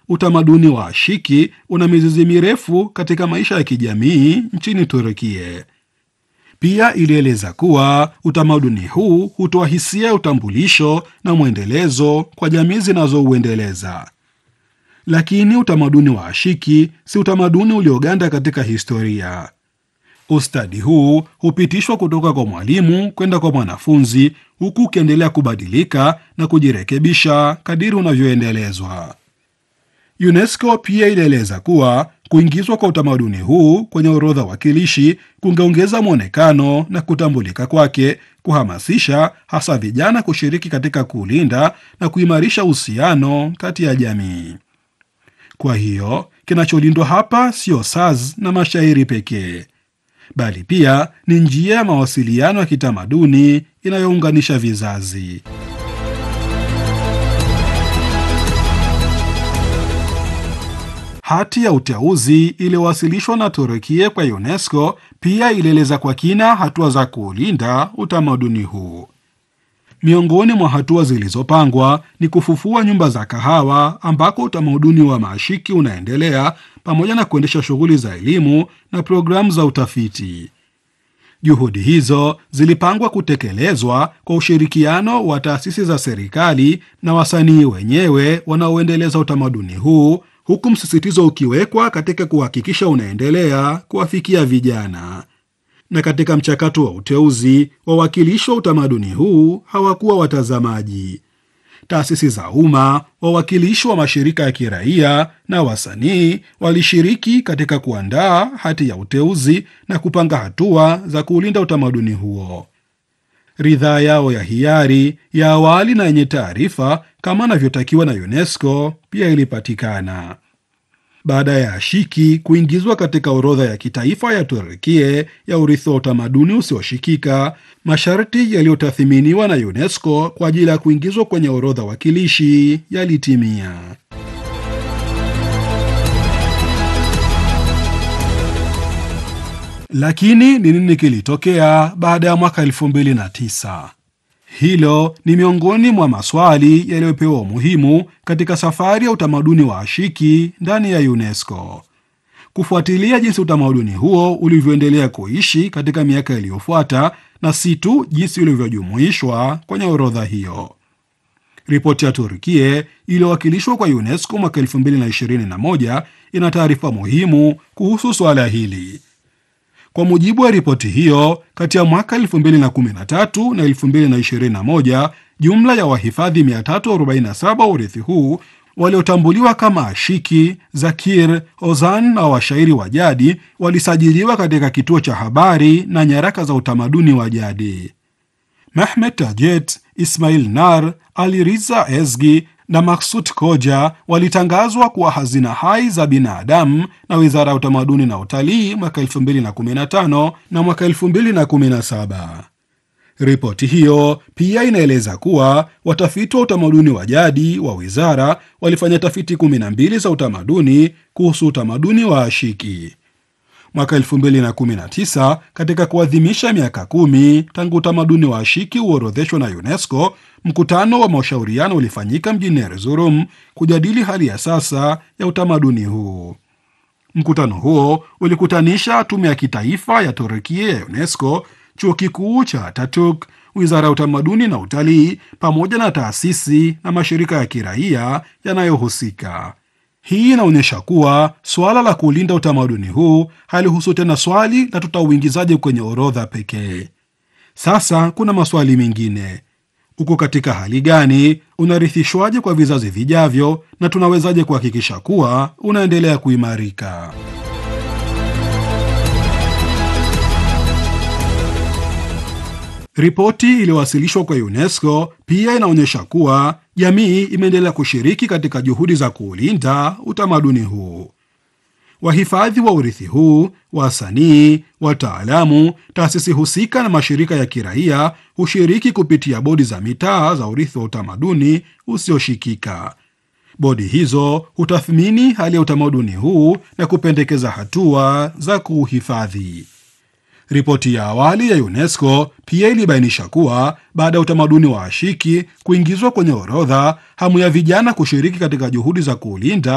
utamaduni wa ashiki una mizizi mirefu katika maisha ya kijamii nchini Turukia. Pia ilieleza kuwa utamaduni huu hutoa hisia ya utambulisho na mwendelezo kwa jamii zinazouendeleza. Lakini utamaduni wa ashiki si utamaduni ulioganda katika historia. Ustadi huu hupitishwa kutoka kwa mwalimu kwenda kwa mwanafunzi, huku ukiendelea kubadilika na kujirekebisha kadiri unavyoendelezwa. UNESCO pia ilieleza kuwa kuingizwa kwa utamaduni huu kwenye orodha wakilishi kungeongeza mwonekano na kutambulika kwake, kuhamasisha hasa vijana kushiriki katika kulinda na kuimarisha uhusiano kati ya jamii. Kwa hiyo kinacholindwa hapa sio saz na mashairi pekee, bali pia ni njia ya mawasiliano ya kitamaduni inayounganisha vizazi. Hati ya uteuzi iliyowasilishwa na Turukia kwa UNESCO pia ilieleza kwa kina hatua za kuulinda utamaduni huu. Miongoni mwa hatua zilizopangwa ni kufufua nyumba za kahawa ambako utamaduni wa maashiki unaendelea, pamoja na kuendesha shughuli za elimu na programu za utafiti. Juhudi hizo zilipangwa kutekelezwa kwa ushirikiano wa taasisi za serikali na wasanii wenyewe wanaoendeleza utamaduni huu huku msisitizo ukiwekwa katika kuhakikisha unaendelea kuwafikia vijana. Na katika mchakato wa uteuzi, wawakilishi wa utamaduni huu hawakuwa watazamaji. Taasisi za umma, wawakilishi wa mashirika ya kiraia na wasanii walishiriki katika kuandaa hati ya uteuzi na kupanga hatua za kuulinda utamaduni huo. Ridhaa yao ya hiari ya awali na yenye taarifa kama anavyotakiwa na UNESCO pia ilipatikana. Baada ya ashiki kuingizwa katika orodha ya kitaifa ya Turukia ya urithi wa utamaduni usioshikika, masharti yaliyotathiminiwa na UNESCO kwa ajili ya kuingizwa kwenye orodha wakilishi yalitimia. Lakini ni nini kilitokea baada ya mwaka 2009? Hilo ni miongoni mwa maswali yaliyopewa umuhimu katika safari ya utamaduni wa ashiki ndani ya UNESCO. Kufuatilia jinsi utamaduni huo ulivyoendelea kuishi katika miaka iliyofuata na si tu jinsi ulivyojumuishwa kwenye orodha hiyo. Ripoti ya Turkia iliyowakilishwa kwa UNESCO mwaka 2021 ina taarifa muhimu kuhusu swala hili. Kwa mujibu wa ripoti hiyo, kati ya mwaka 2013 na 2021, jumla ya wahifadhi 347 wa urithi huu waliotambuliwa kama ashiki, zakir, ozan na washairi wa jadi walisajiliwa katika kituo cha habari na nyaraka za utamaduni wa jadi. Mehmet Tajet, Ismail Nar, Ali Riza Ezgi na Maksut Koja walitangazwa kuwa hazina hai za binadamu na Wizara ya Utamaduni na Utalii mwaka 2015 na mwaka 2017. Ripoti hiyo pia inaeleza kuwa watafiti wa utamaduni wa jadi wa wizara walifanya tafiti 12 za utamaduni kuhusu utamaduni wa ashiki. Mwaka 2019 katika kuadhimisha miaka kumi tangu utamaduni wa ashiki uorodheshwa na UNESCO, mkutano wa mashauriano ulifanyika mjini Erzurum kujadili hali ya sasa ya utamaduni huu. Mkutano huo ulikutanisha tume ya kitaifa ya Turukia ya UNESCO, chuo kikuu cha Ataturk, wizara ya utamaduni na utalii, pamoja na taasisi na mashirika ya kiraia yanayohusika. Hii inaonyesha kuwa suala la kulinda utamaduni huu halihusu tena swali la tutauingizaje kwenye orodha pekee. Sasa kuna maswali mengine: uko katika hali gani? Unarithishwaje kwa vizazi vijavyo? Na tunawezaje kuhakikisha kuwa unaendelea kuimarika? Ripoti iliyowasilishwa kwa UNESCO pia inaonyesha kuwa jamii imeendelea kushiriki katika juhudi za kuulinda utamaduni huu. Wahifadhi wa urithi huu, wasanii, wataalamu, taasisi husika na mashirika ya kiraia hushiriki kupitia bodi za mitaa za urithi wa utamaduni usioshikika. Bodi hizo hutathmini hali ya utamaduni huu na kupendekeza hatua za kuuhifadhi. Ripoti ya awali ya UNESCO pia ilibainisha kuwa baada ya utamaduni wa ashiki kuingizwa kwenye orodha, hamu ya vijana kushiriki katika juhudi za kuulinda